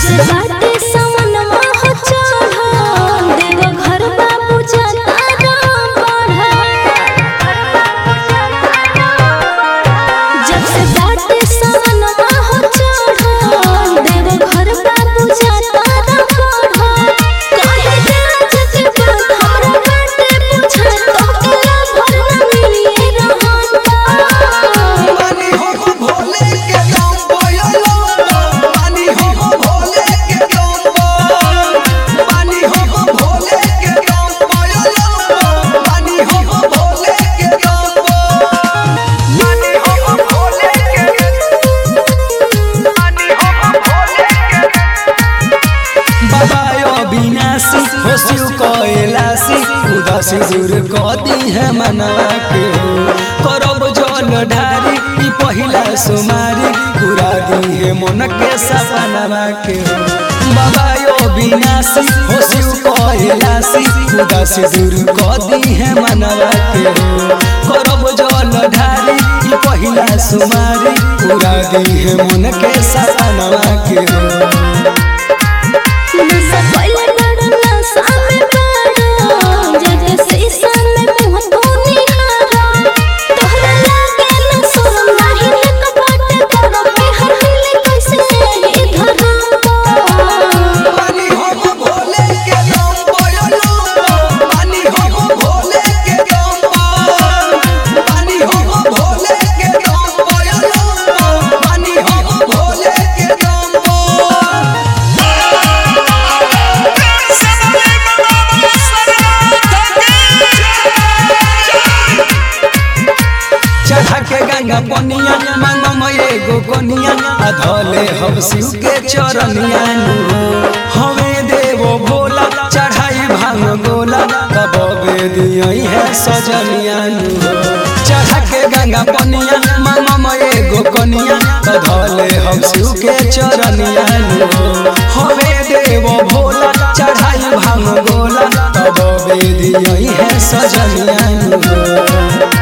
से बाटे समनमा हो चढ़ल देव घर बाबू जाता राम जब से बाटे समनमा हो चढ़ल देव घर बाबू जाता राम कहे राज के बात हमरा बाटे पूछा तो केला भर न मिलिए रहता पानी हो भोले के नाम बोलो पानी हो भोले के नाम पानी हो भोले के नाम बोलो पानी हो भोले के नाम पानी हो भोले के पानी हो भोले के बाबा अविनाशी हो शिव कैलाशी उदासी दूर कदी है मनवा के हो करब जल ढारी ई पहिला सुमारी पूरा दी है मन के सपनवा के हो बाबा अविनाशी हो शिव कैलाशी उदासी दूर कदी है मनवा के हो करब जल ढारी ई पहिला सुमारी पूरा दी है मन के सपनवा के हो नशा पहिले बड़ा नशा में पड़ा जगे शीशा में मुंह धोनी हारा तोहरा लागे न शरम नाही लग बाटे तोरा पे हर दिल कैसे इधर पानी हो भोले के नाम बोलो पानी हो भोले के नाम पानी हो भोले के नाम बोलो पानी हो भोले के नाम चढ़ा के गंगा पनिया मांगम एगो कोनिया अधले हम शिव के चरनिया नु हमें देवो भोला चढ़ाई भांग गोला तब बेदियई है सजनिया नु चढ़ा के गंगा पनिया मांगम एगो कोनिया अधले हम शिव के चरनिया नु हमें देवो भोला चढ़ाई भांग गोला तब बेदियई है सजनिया नु